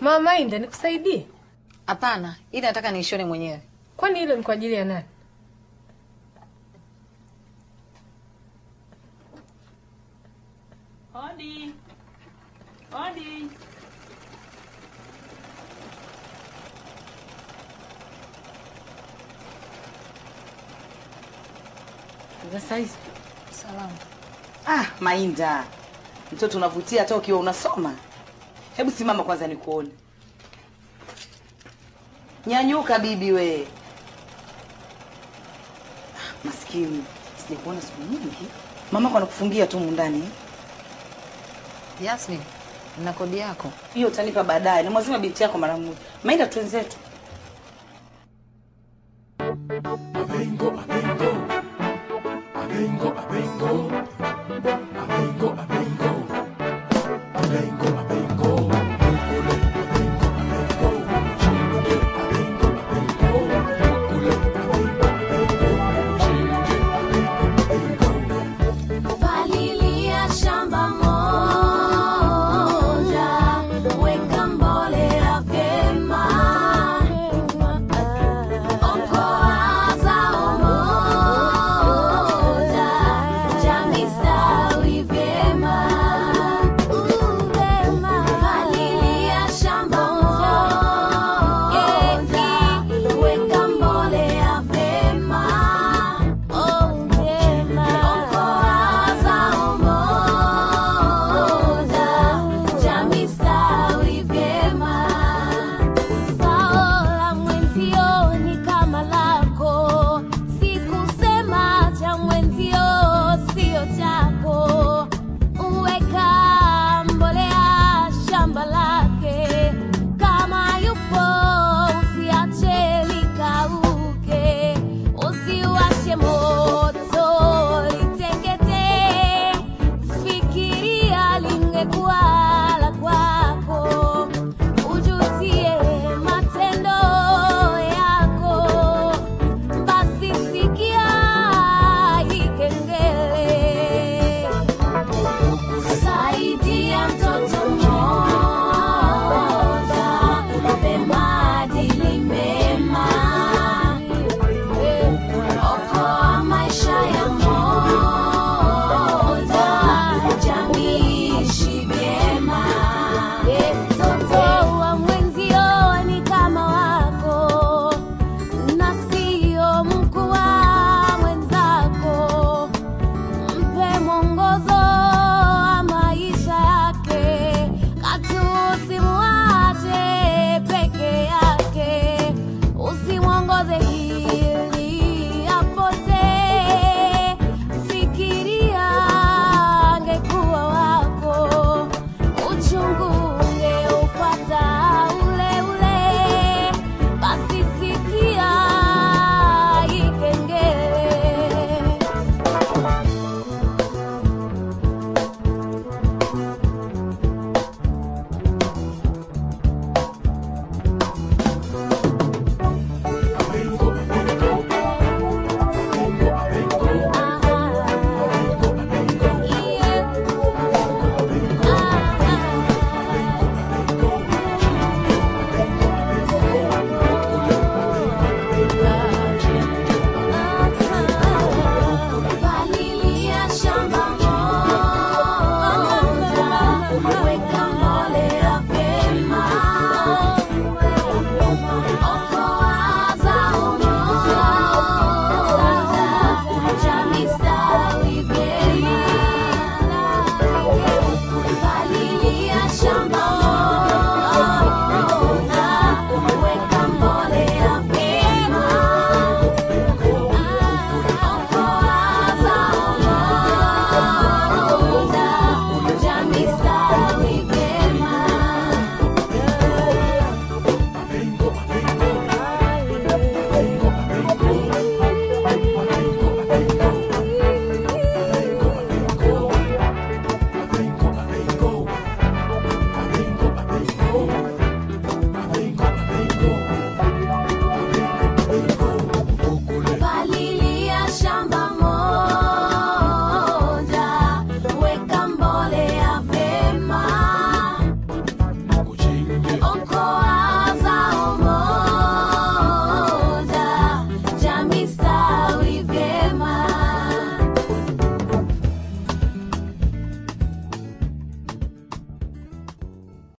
Mama Inda, nikusaidie? Hapana, ili nataka niishone mwenyewe. Kwani hilo ni kwa ajili ya nani? Odi. Odi. Za saizi. Salamu. Ah, Mainda, mtoto unavutia hata ukiwa unasoma. Hebu simama kwanza nikuone. Nyanyuka bibi we. Ah, Maskini, sijakuona siku nyingi. Mama kwa anakufungia tu mundani. eh? Yasmin, na kodi yako. Hiyo utanipa baadaye. Na mwazima binti yako mara moja. Mainda twenzetu. Abengo, abengo.